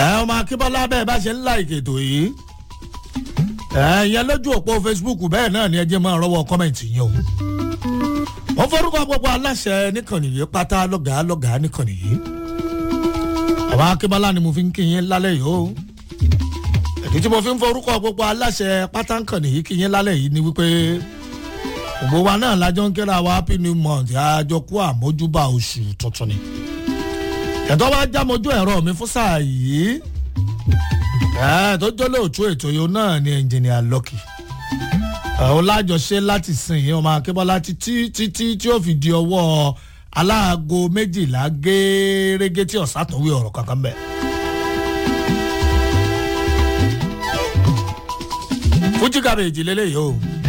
ẹ ọmọ akínbọ́lá bẹ́ẹ̀ bá ṣe ń la ìkètò yìí ẹ ìyẹn lójú òpó facebook bẹ́ẹ̀ náà ni ẹ jẹ́ máa rọ́wọ́ kọ́mẹ̀ntì yẹn o wọ́n forúkọ gbogbo aláṣẹ nìkànnì yìí pátá lọ́gàá lọ́gàá nìkànnì yìí ọmọ akínbọ́lá ni mo fi ń kí yín lálẹ́ yìí o èdè tí mo fi ń forúkọ gbogbo aláṣẹ pátá nìkànnì yìí kí yín lálẹ́ yìí ni wípé gbogbo wa náà lájọ ń kíra wa happy new month àjọ kú àmójúbà oṣù tuntun ni ẹ̀tọ́ bá jámojú ẹ̀rọ mi fún sáà yìí ẹ̀ tó jọ́ lóòtú ètò yìí náà ni ẹnjìnìà lọ́kì òun lájọṣe láti sìn yín ọmọ akébọ́lá títí títí tí ó fi di ọwọ́ aláàgọ méjìlá gẹ́ẹ́rẹ́gẹ́ tí ọ̀sán tó wí ọ̀rọ̀ kankan bẹ́ẹ̀. fújì kàbèjì lélẹ́yìí o.